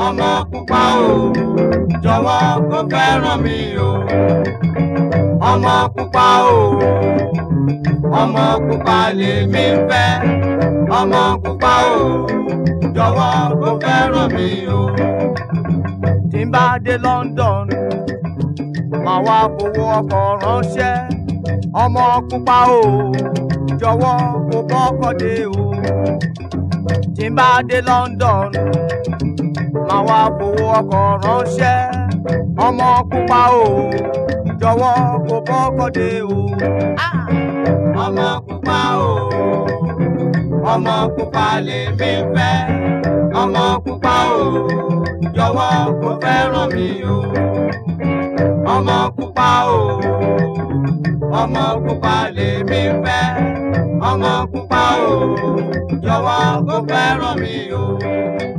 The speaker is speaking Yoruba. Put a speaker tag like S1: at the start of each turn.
S1: ọmọ pupa o jọ̀wọ́ kó fẹ́ràn mi o ọmọ pupa o ọmọ pupa lèmi fẹ́ ọmọ pupa o jọ̀wọ́ kó fẹ́ràn mi o. tí n bá dé London màá wá fowó ọkọ̀ ránṣẹ́ ọmọ pupa o jọ̀wọ́ kó bọ́kọ̀ dé o. tí n bá dé London màá wá fowó ọkọ̀ ránṣẹ́ ọmọ pupa o jọ̀wọ́ kó bọ́kọ̀ dé o. ọmọ pupa o ọmọ pupa lèmi fẹ́ ọmọ pupa o jọ̀wọ́ kó fẹ́ràn mi o ọmọ pupa o ọmọ pupa lèmi fẹ́ ọmọ pupa o jọ̀wọ́ kó fẹ́ràn mi o.